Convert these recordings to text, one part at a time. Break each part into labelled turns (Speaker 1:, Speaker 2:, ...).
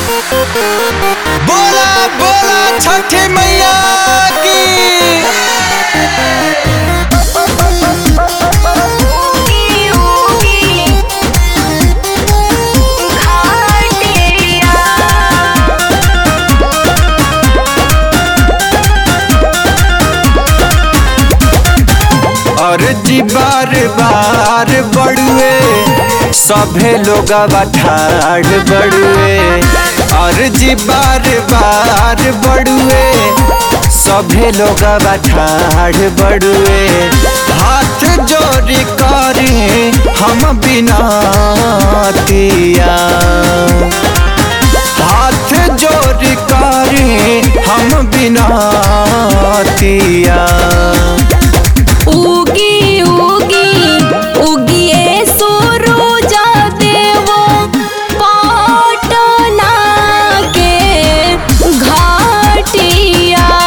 Speaker 1: बोला बोला छठी मैया की और जी बार बार बड़ुए सभे लोग ठाड़ बड़ुए और जी बार बार बड़ुए सभे लोग ठाड़ बड़ुए हाथ जोड़ी करे हम बिना हाथ जोड़ी करे हम बिना
Speaker 2: उगी उगी उगिए सुरुजा देवो पाटना के घाटिया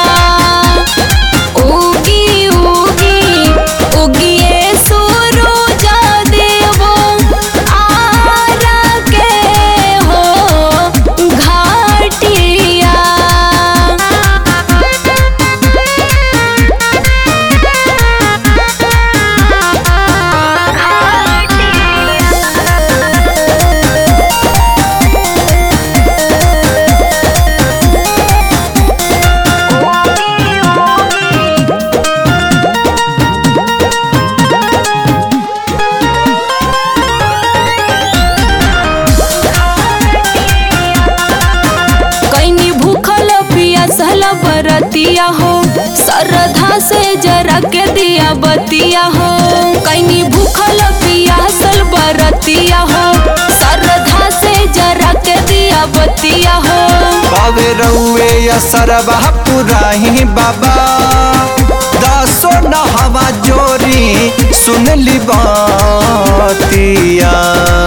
Speaker 2: उगी उगी उगिए सुरुजा देवो आरा के हो घाटिया कैनी भूखल पियासल बरतिया हो सरधा से जरा के दिया बतिया हो कैनी भूखल पियासल बरतिया हो सरधा से जरा के दिया बतिया हो
Speaker 1: बावे रउए या सरबा पुराही बाबा दासो नहवा जोरी सुन ली बातिया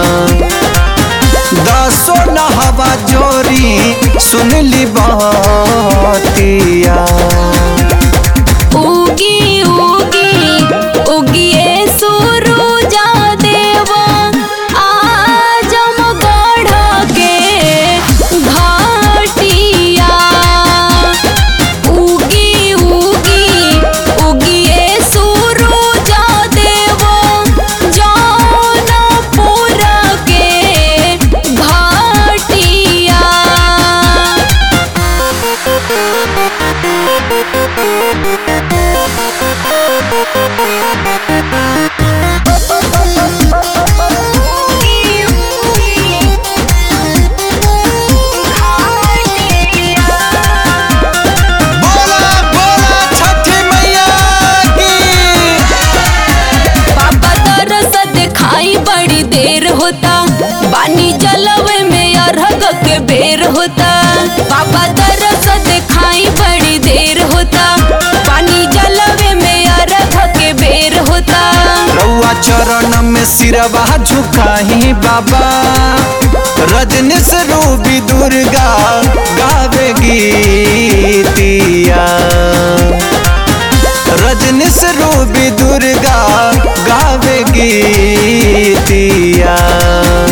Speaker 1: दासो नहवा जोरी सुन ली बातिया
Speaker 2: उगी उगी उगिए सुरुजा देवा आजम गढ़ के घाटिया उगी उगी उगिए सुरुजा देवा जौनपुर के घाटिया
Speaker 1: बोला बोला छठी मैया की
Speaker 2: पापा तरस दिखाई बड़ी देर होता पानी जलवे में अरहग के बेर होता पापा तरस दिखाई बड़ी देर होता पानी जलवे में अरहग के बेर होता
Speaker 1: रउआ चरण में सिरवा झुकाही बाबा रजनीश रूबी दुर्गा गावे गीतिया रजनीश रूबी दुर्गा गावे गीतिया